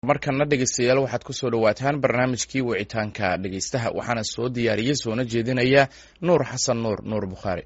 markana dhegeystayaal waxaad kusoo dhawaataan barnaamijkii wicitaanka dhegeystaha waxaana soo diyaariyey soona jeedinaya nuur xasan nuur nuur bukhaari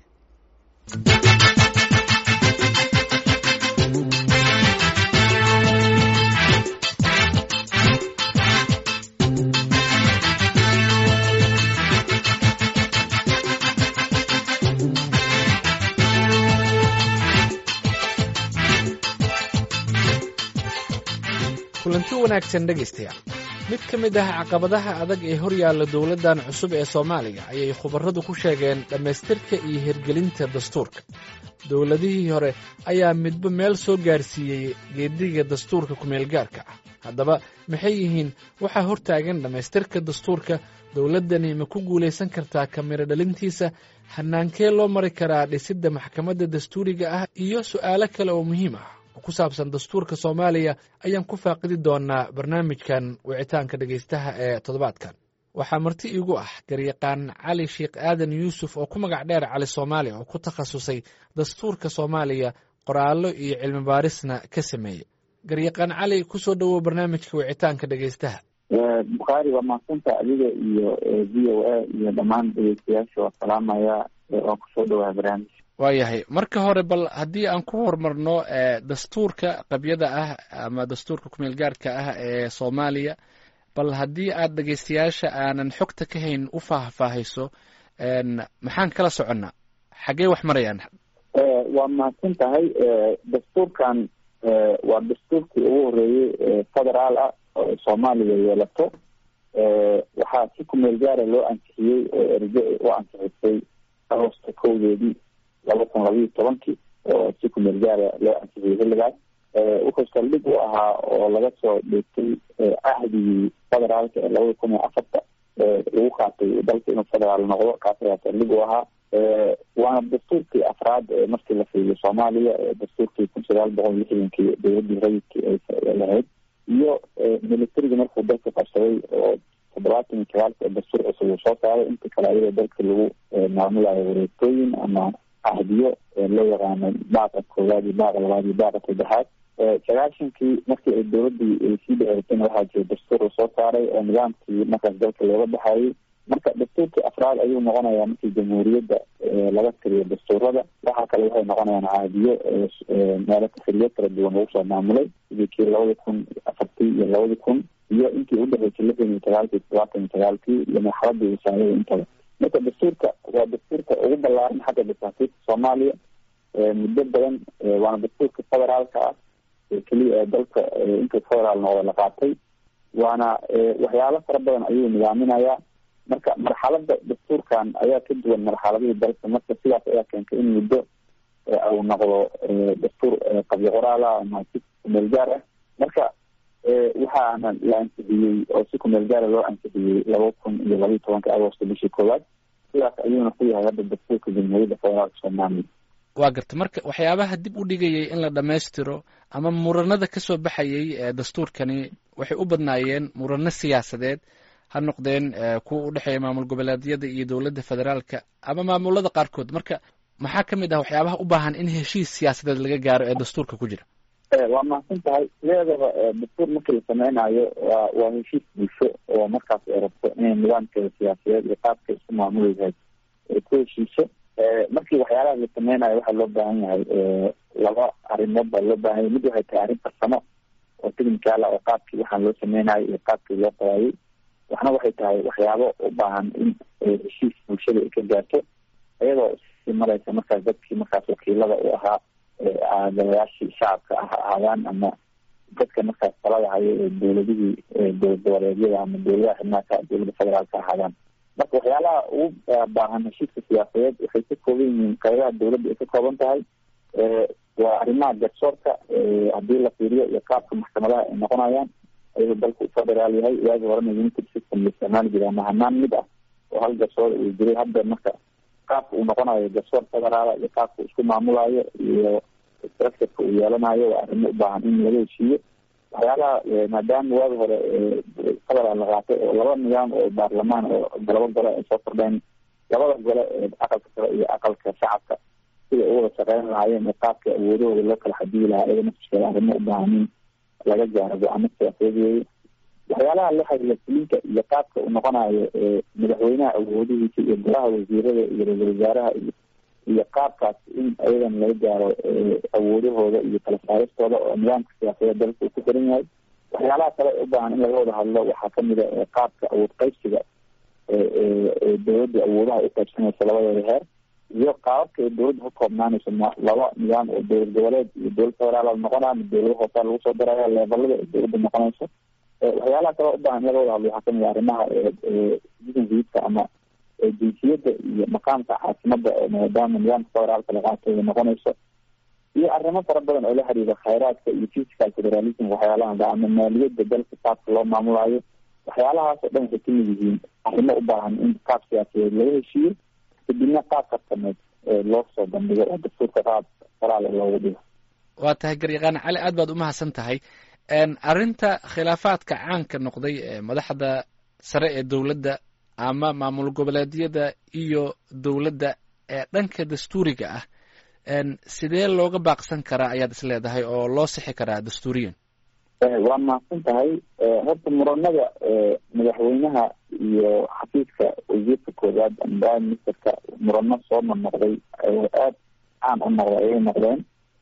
kulanti wanaagsan dhegaystayaal mid ka mid ah caqabadaha adag ee hor yaalla dowladdan cusub ee soomaaliya ayay khubarradu ku sheegeen dhammaystirka iyo hirgelinta dastuurka dowladihii hore ayaa midba meel soo gaarsiiyey geediga dastuurka kumeelgaarka ah haddaba maxay yihiin waxaa hortaagan dhammaystirka dastuurka dowladdani ma ku guulaysan kartaa kamiro dhalintiisa hanaankee loo mari karaa dhisidda maxkamadda dastuuriga ah iyo su'aalo kale oo muhiim ah ku saabsan dastuurka soomaaliya ayaan ku faaqidi doonaa barnaamijkan wicitaanka dhegaystaha ee toddobaadkan waxaa marti iigu ah garyaqaan cali sheekh aadan yuusuf oo ku magac dheer cali soomaaliya oo ku takhasusay dastuurka soomaaliya qoraallo iyo cilmi baarisna ka sameeyey garyaqaan cali kusoo dhowow barnaamijka wicitaanka dhegaystaha bukhaari waa mahadsanta adiga iyo v o a iyo dhammaan dhegeystayaasha waa salaamaya waan kusoo dhawaa barnaamij waayahay marka hore bal haddii aan ku horumarno dastuurka qabyada ah ama dastuurka kumeel gaarka ah ee soomaaliya bal haddii aad dhegeystayaasha aanan xogta ka hayn u faahfaahayso maxaan kala soconnaa xaggee wax marayaan waa mahadsan tahay dastuurkan waa dastuurkii ugu horeeyey federaal ah oo soomaaliya yeelato waxaa si kumeel gaara loo ansixiyey oo erge u ansixisay agosta kowdeedii laba kun labayo tobankii oo si kumeel gaara loo ansixiyey xilligaas wuxuu saldhig u ahaa oo laga soo dheegtay cahdigii federaalka ee labada kun iyo afarta lagu qaatay dalka inuu federaal noqdo kaas ayaa saldhig u ahaa waana dastuurkii afraad ee markii la fiiriyo soomaaliya dastuurkii kun sagaal boqol lixdankii dowladii rayidkii ay lahayd iyo militariga markuu dalka qabsaday oo toddobaatan iyo sagaalka dastuur cusub uu soo saaray inta kale ayadoo dalka lagu maamulayo wareegtooyin ama ahdiyo loo yaqaano baaqa koowaad iyo baaqa labaad iyo baaqa saddexaad sagaashankii markii ay dowladii ay sii dheeratayna waxaa jira dastuur uu soo saaray oo nidaamkii markaas dalka looga baxayay marka dastuurkii afraad ayuu noqonayaa markii jamhuuriyadda laga tiriyo dastuurada waxaa kale waxay noqonayaan caadiyo meelo xiliyo kala duwan lagu soo maamulay sidii kii labada kun afartii iyo labada kun iyo intii udhexeysay lixdan iyo sagaalkii todobaatan iyo sagaalkii iyo marxaladii wasaarada intaba marka dastuurka waa dastuurka ugu ballaaran xagga dasaasiirka soomaaliya muddo badan waana dastuurka federaalka ah keliya ee dalka intuu federaal noqda la qaatay waana waxyaalo fara badan ayuu nidaaminayaa marka marxalada dastuurkan ayaa ka duwan marxaladihii dalka marka sidaas ayaa keentay in muddo uu noqdo dastuur qabyo qoraala ama si kumeel gaar ah marka waxaana la ansixiyey oo si kumeel gaara loo ansixiyey laba kun iyo labaiyo tobanka agosto bishii koowaad sidaas ayuuna ku yahay hadda dastuurka jamhuuriyadda federaalka soomaaliya waa garta marka waxyaabaha dib u dhigayay in la dhammaystiro ama muranada ka soo baxayay ee dastuurkani waxay u badnaayeen murano siyaasadeed ha noqdeen kuwa u dhexeeya maamul goboleedyada iyo dowladda federaalka ama maamulada qaarkood marka maxaa ka mid ah waxyaabaha u baahan in heshiis siyaasadeed laga gaaro ee dastuurka ku jira waa mahadsan tahay sideedaba dastuur markii la sameynayo waa waa heshiis bulsho oo markaas ay rabto inay nidaamkeeda siyaasadeed iyo qaabka isku maamuleysahay ay ku heshiiso markii waxyaalaha la sameynayo waxaa loo baahan yahay laba arrimood baa loo baahan yahay mid waxay tahay arrin farsamo oo technical ah oo qaabkii waxaan loo sameynayo iyo qaabkii loo qabaayay waxna waxay tahay waxyaabo u baahan in heshiis bulshada ay ka gaarto iyadoo sii mareysa markaas dadkii markaas wakiilada u ahaa aadayaashii shacabka ah ahaadaan ama dadka markaas talada hayo ee dowladihii dowlad goboleedyada ama dowladaha xibnaaka dowladda federaalka ahaadaan marka waxyaalaha ugu baahan heshiiska siyaasadeed waxay ka kooban yihiin qaybaha dowladda ay ka kooban tahay waa arrimaha garsoorka haddii la fiiriyo iyo qaabka maxkamadaha ay noqonayaan ayadoo dalku u federaal yahay waagi horena united system la isticmaali jiray ama hanaan mid ah oo hal garsoor uu jiray hadda marka qaabka uu noqonayo garsoor federaala iyo qaabka uu isku maamulayo iyo structureka uu yeelanayo waa arrimo u baahan in laga heshiiyo waxyaalaha maadaama waagi hore federaal la qaatay oo laba nidaam oo baarlamaan oo laba gole ay soo kordheen labada gole ee aqalka sare iyo aqalka shacabka sida u wada shaqeyn lahaayeen ee qaabka awoodahooda loo kala xadiyi lahaa iyada naftiskeeda arrimo u baahan in laga gaaro go-aamo siyaasadeed weeye waxyaalaha la xiriira fulinka iyo qaabka uu noqonayo madaxweynaha awoodihiisa iyo golaha wasiirada iyo ra-isul wasaaraha iyo iyo qaabkaas in ayadan laga gaaro awoodahooda iyo kala saaristooda oo nidaamka siyaasadeed dalka uu ku xiran yahay waxyaalaha kale u baahan in laga wada hadlo waxaa kamid a qaabka awood qaybsiga dowladda awoodaha u qaybsanaysa labadeeda heer iyo qaababka ay dowladda ka koobnaanayso laba nidaam oo dowlad goboleed iyo dowlad federaal noqonaya dowlado hoosaa lagu soo daraya leebalada ay dowladda noqonayso waxyaalaha kale u baahan in laga wada hadlo waxaa kamid a arrimaha citizenshipka ama jinsiyadda iyo maqaamka caasimada maadaama nidaamka federaalka la qaato ay noqonayso iyo arrimo fara badan oo la xiriira khayraadka iyo physical federalism waxyaalaha ama maaliyadda dalka qaabka loo maamulayo waxyaalahaas oo dhan waxay kamid yihiin arrimo u baahan in qaab siyaasadeed laga heshiiyo kadibna qaab karsameed loo soo bandhigo oo dastuurka qaab qoraal loogu dhigo waa tahay garyaqaan cali aad baad umahadsan tahay arrinta khilaafaadka caanka noqday ee madaxda sare ee dowladda ama maamul goboleedyada iyo dowladda ee dhanka dastuuriga ah sidee looga baaqsan karaa ayaad is leedahay oo loo sixi karaa dastuuriyan waa mahadsan tahay horta muranada madaxweynaha iyo xafiiska wasiirka koowaad ama prime ministerka murano soo noqnoqday aada caan u noqday ayay noqdeen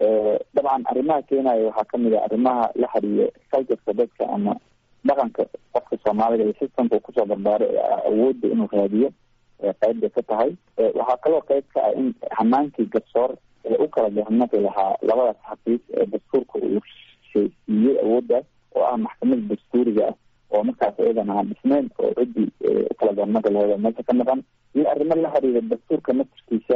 dabcan arrimaha keenaya waxaa kamid a arrimaha la xiriira culturka dadka ama dhaqanka qofka soomaaliga iyo systemka kusoo barbaaray awoodda inuu raadiyo qeyb bay ka tahay waxaa kaloo qeyb ka ah in hanaankii garsoor u kala garnaqi lahaa labadaas xafiis ee dastuurka uu siiyey awooddaas oo ah maxkamada dastuuriga ah oo markaas iyadan aan dhisneyn oo ciddii ukala garnaqi laheed meesha ka maqan iyo arrimo la xiriira dastuurka naftirkiisa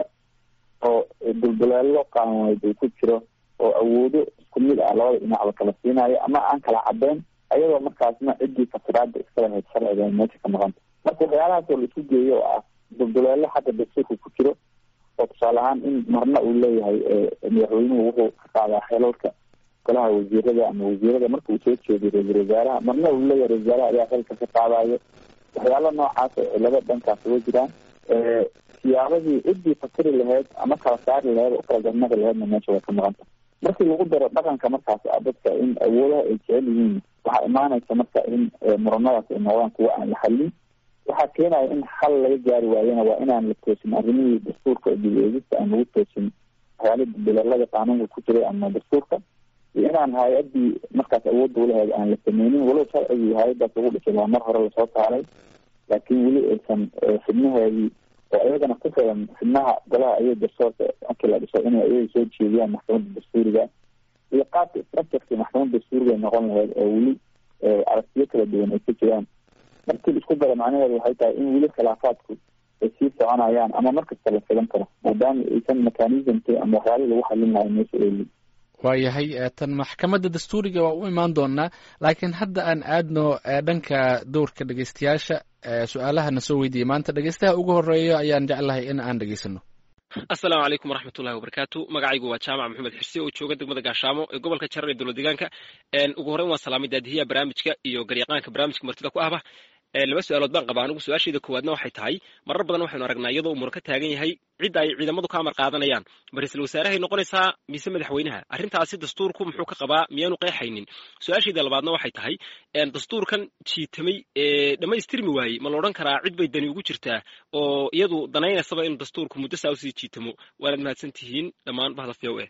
oo dulduleelo qaanuuneed uu ku jiro oo awoodo isku mid ah labada dhinacba kala siinayo ama aan kala cadeyn ayadoo markaasna ciddii fasiraada iskala hayd sharciga meesha ka maqanta marka waxyaalahaas oo la isku geeyo oo ah dulduleelo xagga dastuurka ku jiro oo tusaale ahaan in marna uu leeyahay madaxweynuhu wuxuu ka qaadaa xelalka golaha wasiirada ama wasiirada marka uu soo jeediyo ra-isul wasaaraha marna uu leeyahay ra-isul wasaaraha ayaa xilka ka qaadayo waxyaalo noocaas oo cilado dhankaas uga jiraan siyaabadii ciddii fakiri laheyd ama kala saari laheyd oo kala garnaqi laheydna meesha way ka maqanta markii lagu daro dhaqanka markaas ah dadka in awoodaha ay jecel yihiin waxaa imaanaysa marka in muranadaas ay noqdaan kuwa aan la xallin waxaa keenaya in xal laga gaari waayena waa inaan la toosin arrimihii dastuurka dib-eegista aan lagu toosin waxyaalihi bilalada qaanuunka ku jiray ama dastuurka iyo inaan hay-adii markaas awoodda ulaheed aan la sameynin walow sharcigii hay-adaas lagu dhisay waa mar hore lasoo saaray laakiin weli aysan xibnaheedii oo iyagana ku filan xibnaha golaha ayay garsoorka markii la dhiso inay iyaga soo jeediyaan maxkamadda dastuuriga iyo qaabka structurkii maxkamadda dastuuriga ay noqon laheyd oo weli aragtiyo kala duwan ay ka jiraan markii la isku daro macnaheedu waxay tahay in weli khilaafaadku ay sii soconayaan ama markasta la filan karo maadaama aysan mechanismki ama waxyaalihii lagu xalin lahay meesha eeli waayahay tan maxkamadda dastuuriga waa u imaan doonaa laakiin hadda aan aadno dhanka dowrka dhegeystayaasha su-aalahana soo weydiiyey maanta dhegeystaha ugu horeeya ayaan jeclahay in aan dhegeysano assalaamu calaykum waraxmat ullahi wabarakaatu magacaygu waa jaamac maxamed xirsi oo jooga degmada gaashaamo ee gobolka jarar ee dowlad deegaanka ugu horreyn waan salaamay daadihiya barnaamijka iyo garyaqaanka barnaamijka martida ku ahba laba su-aalood baan qabaa anigu su-aashayda koowaadna waxay tahay marar badan waxaynu aragnaa iyadoo umur ka taagan yahay cidda ay ciidamadu ka amar qaadanayaan ma ra-iisul wasaarahay noqonaysaa mise madaxweynaha arrintaasi dastuurku muxuu ka qabaa miyaanu qeexaynin su-aashayda labaadna waxay tahay dastuurkan jiitamay ee dhammaystirmi waayey ma la odhan karaa cid bay dani ugu jirtaa oo iyadu danaynaysaba inuu dastuurku muddo saa usii jiitamo waanaad mahadsan tihiin dhammaan bahda v o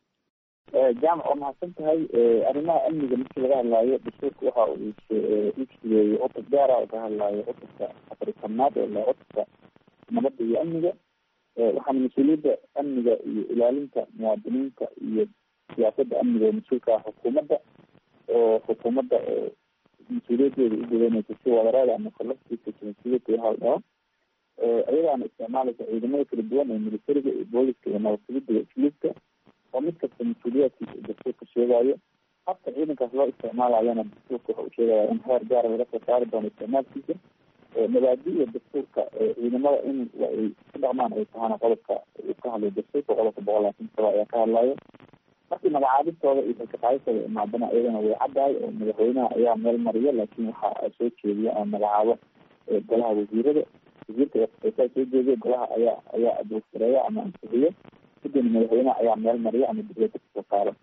a jaamac waa mahadsan tahay arrimaha amniga markii laga hadlaayo dastuurka waxa uu ijigeeyey cutub gaara oo ka hadlaayo cutubka afrikanaad ee la cutubka nabadda iyo amniga waxaana mas-uuliyadda amniga iyo ilaalinta muwaadiniinta iyo siyaasadda amniga oo mas-uulka ah xukuumadda oo xukuumadda mas-uuliyaddeeda u gudanaysa si wadareeda ama kolaftiisa jinsiyadda iyo haldhao iyadaana isticmaalaysa ciidamada kala duwan ee militariga iyo booliska iyo nabadgelyada iyo isluubka oo mid kasta mas-uuliyaadkiisa dastuurka sheegayo habka ciidankaas loo isticmaalayana dastuurka waxa uu sheegaya in heer gaara laga soo saari doono isticmaalkiisa mabaadi-da dastuurka ciidamada in ay ku dhaqmaan ay tahana qodobka uu ka hadlayo dastuurka qodobka boqol labaatan saba ayaa ka hadlayo markii magacaabistooda iyo kalkaqaadistooda imaadana iyadana way caddahay oo madaxweynaha ayaa meel mariya laakiin waxa soo jeediya ama magacaabo golaha wasiirada wasiirka saa soo jeediya golaha ayaa ayaa abuursareeya ama ansixiyo kadibna madaxweynaha ayaa meel mariya ama dowladda kasoo saaro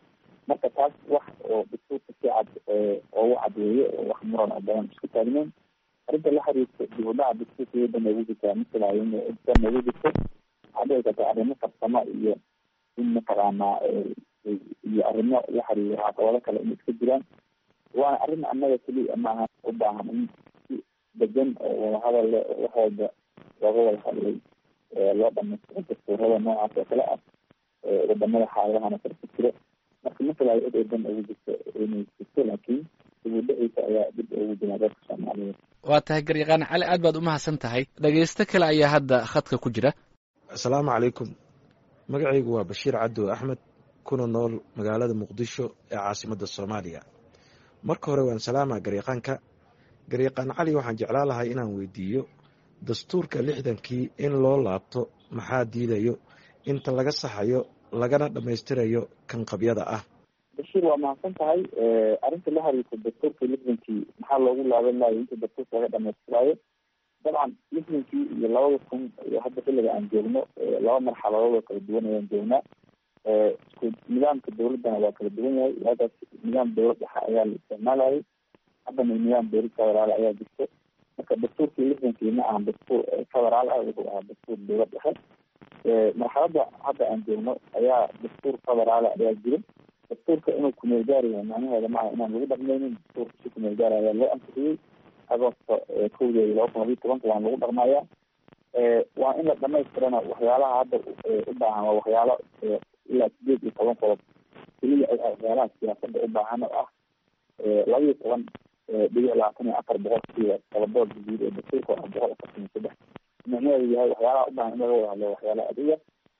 marka taas wax oo dastuurka si cad oogu cadweeye oo wax muran oo badan isku taagneyn arrinta la xiriirta dib u dhaca dastuurka iyada noogu jirtaa masalaayo in noogu jirto waxaa dhici karta arrimo farsamo iyo in mataqaanaa iyo arrimo la xiriiro caqabado kale inay iska jiraan waana arrin annaga keliya maaha u baahan in si degan oo wadahadal leh oo wax walba looga wada hadlay loo dhamaystiro dastuurada noocaas oo kale ah wadamada xaaladahana kala ku jiro marka masalaayo cid ay dan ugu jirto inay jirto laakiin dib u dhiciisa ayaa dib ugu jiraa dadka soomaaliyeed waa tahay garyaqaan cali aad baad umahadsan tahay dhegeysto kale ayaa hadda khadka ku jira asalaamu calaykum magacaygu waa bashiir cabdo axmed kuna nool magaalada muqdisho ee caasimadda soomaaliya marka hore waan salaamaa garyaqaanka garyaqaan cali waxaan jeclaan lahay inaan weydiiyo dastuurka lixdankii in loo laabto maxaa diidayo inta laga saxayo lagana dhammaystirayo kan qabyada ah bashiir waa mahadsan tahay arrinta la xiriirta dastuurka lixdankii maxaa loogu laaban lahayo inta dastuurka laga dhamaystiraayo dabcan lixdankii iyo labada kun iyo hadda xilliga aan joogno laba marxaladood oo kala duwan ayaan joognaa isku nidaamka dawladdana waa kala duwan yahay hadaas nidaam dawlad dhexe ayaa la isticmaalayay haddana nidaam dawlad federaal ayaa jirto marka dastuurkii lixdankii ma ahan dastuur federaal ah wuxuu ahaa dastuur dawlad dhexe marxaladda hadda aan joogno ayaa dastuur federaal ayaa jira dastuurka inuu kumeel gaari yahay macnaheeda maaha inaan lagu dhaqmaynin dastuurka si kumeel gaari ayaa loo ansixiyey agoosto kowdeeda laba kun labiyi tobanka waan lagu dhaqmaya waa in la dhamaystirana waxyaalaha hadda u baahan waa waxyaalo ilaa sideed iyo toban qodob keliya waxyaalaha siyaasada u baahan oo ah laba iyo toban dhibic labaatan iyo afar boqolkiiba tobadood guud ee dastuurka waa boqol afartan iyo saddex micnaheedu yahay waxyaalaha u baahan in laga wada hadlo waxyaalaha adiga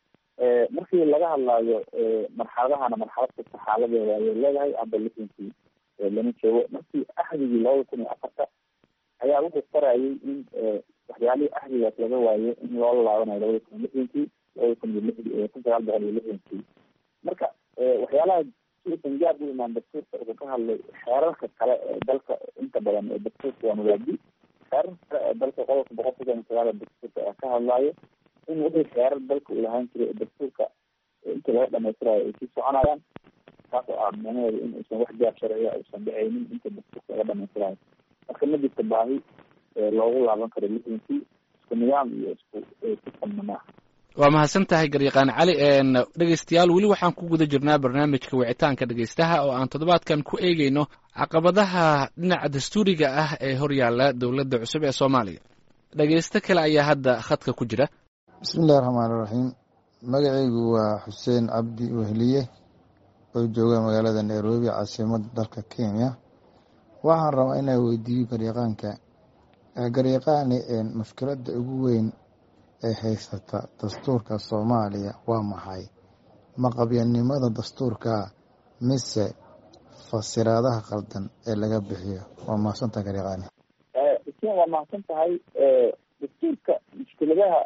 markii laga hadlaayo marxaladahana marxalad kasta xaaladeeda ayay leedahay hadda lixdankii lama joogo markii axdigii labada kun iyo afarta ayaa wuxuu farayay in waxyaalihii axdigaas laga waayo in loola laabanayo labada kun iyo lixdankii labada kun iyo lix kun sagaal boqol iyo lixdankii marka waxyaalaha siusan gaab u imaan dastuurka wuxuu ka hadlay xeerarka kale ee dalka inta badan ee dastuurka waa mabaadi xeerarka kale ee dalka qodobka boqol soddon iyo sagaal dastuurka ayaa ka hadlaayo in wixii xeerar dalka uu lahaan jiray ee dastuurka inta laga dhamaystirayo ay sii soconayaan taas oo ah micnaheedu in aysan wax gaab sharciya aysan dhacaynin inta dastuurka laga dhamaystirayo marka ma jirto baahi loogu laaban karo lixdankii isku nidaam iyo isku sistamna maaha waa mahadsan tahay garyaqaan cali dhegeystayaal weli waxaan ku guda jirnaa barnaamijka wicitaanka dhegeystaha oo aan toddobaadkan ku eegeyno caqabadaha dhinaca dastuuriga ah ee horyaala dowladda cusub ee soomaaliya dhegeysto kale ayaa hadda khadka ku jira bismillahi raxmaani raxiim magacaygu waa xuseen cabdi wehliye oo jooga magaalada nairobi caasimada dalka kenya waxaan rabaa inaa weydiiyo garyaqaanka garyaqaani mushkiladda ugu weyn ee haysata dastuurka soomaaliya waa maxay maqabyanimada dastuurka mise fasiraadaha qaldan ee laga bixiyo waa mahadsantaha garyaqaani xuseen waa mahadsan tahay dastuurka mushkiladaha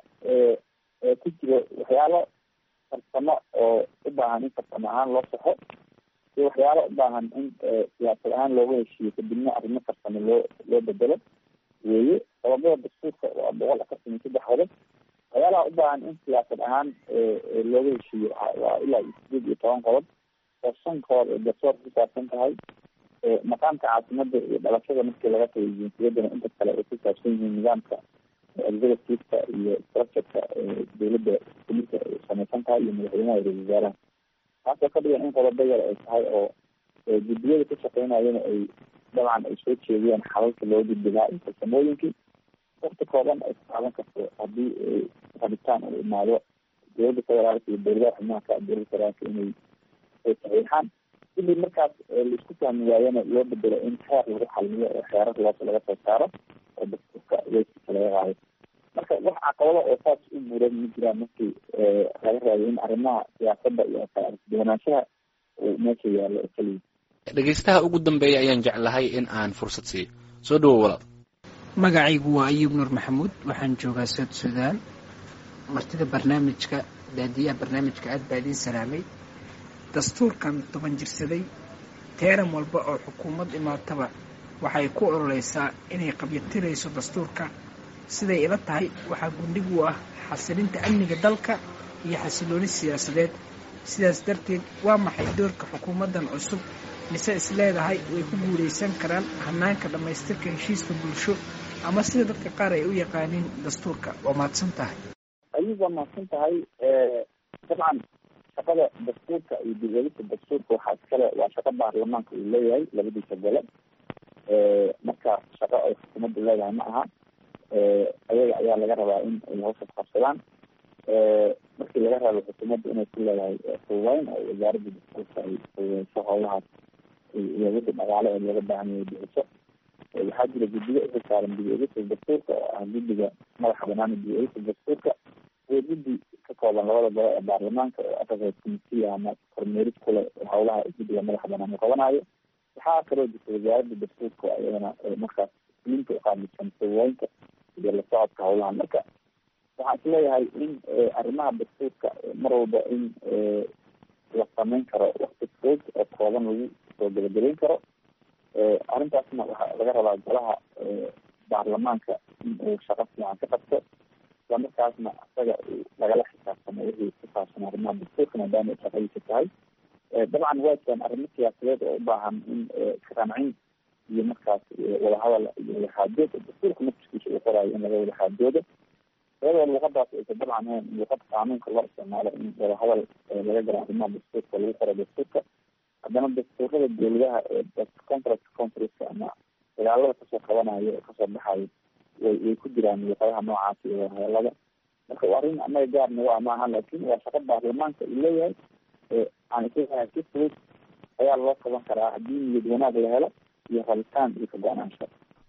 ku jiro waxyaalo farsamo oo u baahan in farsamo ahaan loo saxo iyo waxyaalo u baahan in siyaasad ahaan looga heshiiyo kadibna arrimo farsamo loo loo bedelo weeye qodobada dastuurka waa boqol afartan iyo saddex qodob waxyaalaha u baahan in siyaasad ahaan looga heshiiyo waa ilaa iyo sideed iyo toban qodob oo shan kood ee garsoorka ku saabsan tahay maqaamka caasimada iyo dhalashada markii laga tagay jinsiyadana inta kale ay ku saabsan yihiin nidaamka executiveka iyo structureka dowladda kulisa ay samaysan tahay iyo madaxweynaha ra-isul wasaaraha taasoo ka dhigan in qodobo yar ay tahay oo guddiyada ka shaqeynayana ay dabcan ay soo jeediyaan xalalka loo gudbilaa iyo farsamooyinkii wakti kooban ay ku qaadan karto haddii rabitaan uu imaado dowladda federaalka iyo dowladaha xubnaha ka dowladda federaalka inay saxiixaan sidii markaas laisku fahmi waayana loo bedelo in xeer lagu xalmiyo oo xeerar loos laga soo saaro oo dastuurka weyskiisa laga qaado marka wax caqabado oo saas u buuran ma jiraan markii laga raayo in arrimaha siyaasadda iyo kala argduwanaanshaha uu meesha yaallo oo keliya dhegeystaha ugu dambeeya ayaan jeclahay in aan fursad siiyo soo dhawow walaal magacaygu waa ayuub nuur maxamuud waxaan joogaa sood suudaan martida barnaamijka daadiyaha barnaamijka aad baa idiin salaamay dastuurkan toban jirsaday teeran walba oo xukuumad imaataba waxay ku ololeysaa inay qabyatirayso dastuurka siday ila tahay waxaa gundhig u ah xasilinta amniga dalka iyo xasilooni siyaasadeed sidaas darteed waa maxay doorka xukuumaddan cusub mise is leedahay way ku guulaysan karaan hanaanka dhammaystirka heshiiska bulsho ama sida dadka qaar ay u yaqaaniin dastuurka waa mahadsan tahay ayub waa mahadsan tahay dabcan shaqada dastuurka iyo dib-eegista dastuurka waxaa iskale waa shaqo baarlamaanka uu leeyahay labadiisa gole marka shaqo ay xukuumadda leedahay ma aha ayaga ayaa laga rabaa in ay hawshaas qabsadaan markii laga rabo xukuumadda inay ku leedahay fududeyn oo wasaaradda dastuurka ay fududeyso howlahaas iyo wixii dhaqaale ee looga baahan yahay bixiso waxaa jira guddiga uka saaran dib-eegista dastuurka oo ah guddiga madaxa banaana dib-eegista dastuurka iyo guddi ka kooban labada gole ee baarlamaanka oo africa committee ama kormeerid kule howlaha guddiga madaxa banaan uu qabanayo waxaa kaloo jirta wasaaradda dastuurka iyadana markaas isliinta uqaamisan fududeynta iyo la socodka howlaha marka waxaan isleeyahay in arrimaha dastuurka mar walba in la sameyn karo wakti fog oo kooban lagu soo gebagabeyn karo arrintaasna waxaa laga rabaa golaha baarlamaanka in uu shaqo fiican ka qabto isla markaasna isaga lagala xisaabtamo wixii ku saabsan arrimaha dastuurka maadaama ay shaqadiisa tahay dabcan waa jiraan arrimo siyaasadeed oo u baahan in karancin iyo markaas wadahadal iyo wadaxaajood dastuurka naftiskiisa uu qoraayo in laga wadaxaajoodo iyadoo luuqadaas aysa dabcan ahayn luuqad qaanuunka loo isticmaalo in wadahadal laga galo arrimaha dastuurka lagu qoro dastuurka haddana dastuurada dowladaha ee contract countries ama dagaalada kasoo qabanayo oo kasoo baxayo way way ku jiraan luuqadaha noocaasi iyo wadahadalada marka waa arrin anaga gaarna waa maaha laakin waa shaqo baarlamaanka uu leeyahay aan isleeyahay si fudud ayaa loo qaban karaa haddii niyad wanaag la helo iyo rabitaan iyo ka-go-naansho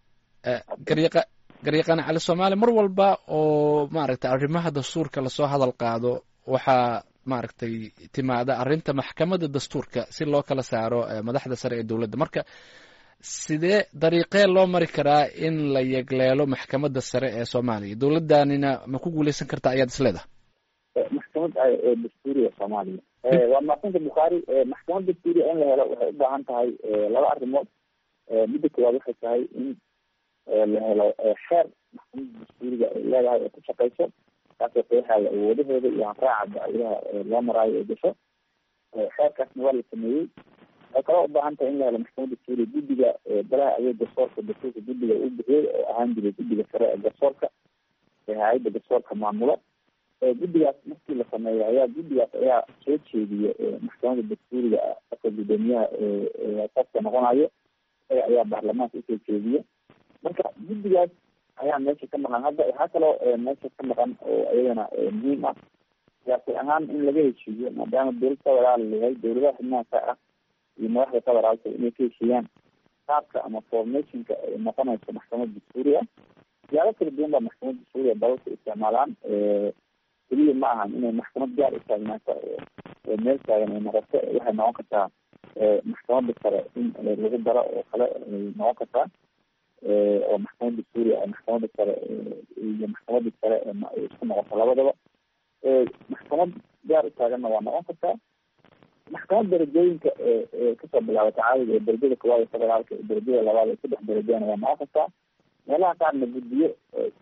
garyaqa garyaqaan cali soomaali mar walba oo maaragtay arrimaha dastuurka lasoo hadal qaado waxaa maaragtay timaada arrinta maxkamadda dastuurka si loo kala saaro madaxda sare ee dowladda marka sidee dariiqee loo mari karaa in la yegleelo maxkamadda sare ee soomaaliya dowladdanina ma ku guuleysan kartaa ayaad is leedahay maxkamad dastuuriga soomaaliya waa maasanta bukhaari maxkamad dastuuriga in la helo waxay u baahan tahay laba arrimood midda koowaad waxay tahay in la helo xeer maxkamadda dastuuriga ay leedahay oo ku shaqeyso kaasoo qeexaya awoodaheeda iyo hanraaca dacwadaha loo maraayo ee gasho xeerkaasna waa la sameeyey waxay kaloo ubaahan tahay in la helo maxkamadda dastuuriga guddiga golaha adeeg garsoorka dastuurka guddiga uu bixiyey oo ahaan jiray guddiga sare ee garsoorka ee hay-adda garsoorka maamulo guddigaas markii la sameeyo ayaa guddigaas ayaa soo jeediya maxkamadda dastuuriga qofka guddoomiyaha qofka noqonayo ayaa baarlamaanka usoo jeediya marka guddigaas ayaa meesha ka maqan hadda waxaa kaloo meesha ka maqan oo iyadana muhiim ah siyaasi ahaan in laga heshiiyo maadaama dowlad federaal leeyahay dowladaha xubnaha ka ah iyo madaxda federaalka inay ka heshiiyaan qaabka ama formationka ay noqonayso maxkamad dastuuri ah siyaabo kala duwan baa maxkamad dastuuriga dalalka isticmaalaan keliya ma ahan inay maxkamad gaar u taagnaato oo meel taagan ay noqoto waxay noqon kartaa maxkamadda sare in lagu daro oo kale ay noqon kartaa oo maxkamad dastuuri ah maxkamadda sare iyo maxkamadda sare isku noqoto labadaba maxkamad gaar u taaganna waa noqon kartaa maxkamad darajooyinka kasoo bilaabata caadiga ee darajada koowaad ee federaalka ee darajada labaad ee saddex darajana waa noqon kartaa meelaha qaarna guddiyo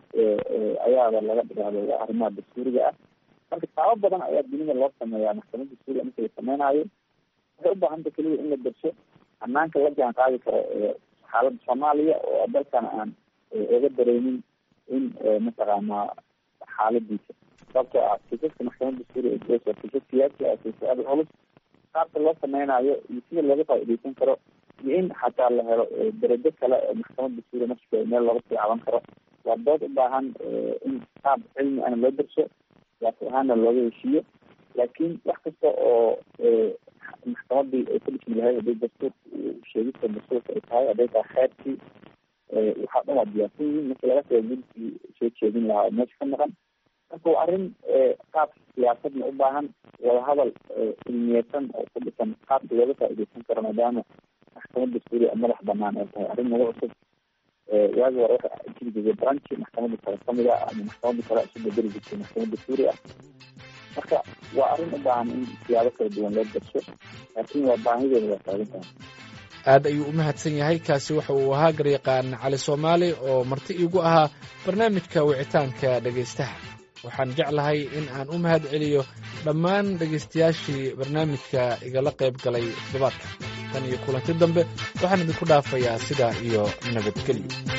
ayaaba laga dhigaado arrimaha dastuuriga ah marka taabo badan ayaa dunida loo sameeyaa maxkamad dastuuriga marka la sameynaayo waxay ubaahanta keliya in la darsho hanaanka la jaan qaadi karo xaaladda soomaaliya oo dalkan aan oga dareynin in mataqaanaa xaaladiisa sababtoo ah kiisaska maxkamad dastuuriga waa kiisas siyaasi ah kiisas aada culus qaabka loo sameynayo iyo sida looga faa-ideysan karo iyo in xataa la helo darajo kale oo maxkamad dastuuriga nafskeeda meel looga sii caban karo waa dood u baahan in qaab cilmi ana loo darso siyaasi ahaana looga heshiiyo laakiin wax kasta oo maxkamadii ay ku dhismi lahayd haday dastuurka sheegista dastuurka ay tahay hadday tahay xeerkii waxaa dhan waa diyaarsan yihiin marki laga taga gudkii soo jeedin lahaa oo meesha ka maqan marka waa arrin qaab siyaasadna u baahan wadahadal cilmiyeysan oo ku dhisan qaabka looga faa-ideysan karo maadaama maxkamad dastuuriga madax banaan ay tahay arrin nagu cusub waagi hore waxa jiri jirtay branchi maxkamadda kale kamid ah ama maxkamadda kale isu bedeli jirtay maxkamad dastuuri ah marka waa arrin u baahan in siyaabo kala duwan loo darso laakiin waa baahideeda waa taagan tahay aad ayuu u mahadsan yahay kaasi waxa uu ahaa garyaqaan cali soomaali oo marti iigu ahaa barnaamijka wicitaanka dhegaystaha waxaan jeclahay in aan u mahad celiyo dhammaan dhegaystayaashii barnaamijka igala qayb galay toddobaadka tan iyo kulanti dambe waxaan idinku dhaafayaa sidaa iyo nabadgelyo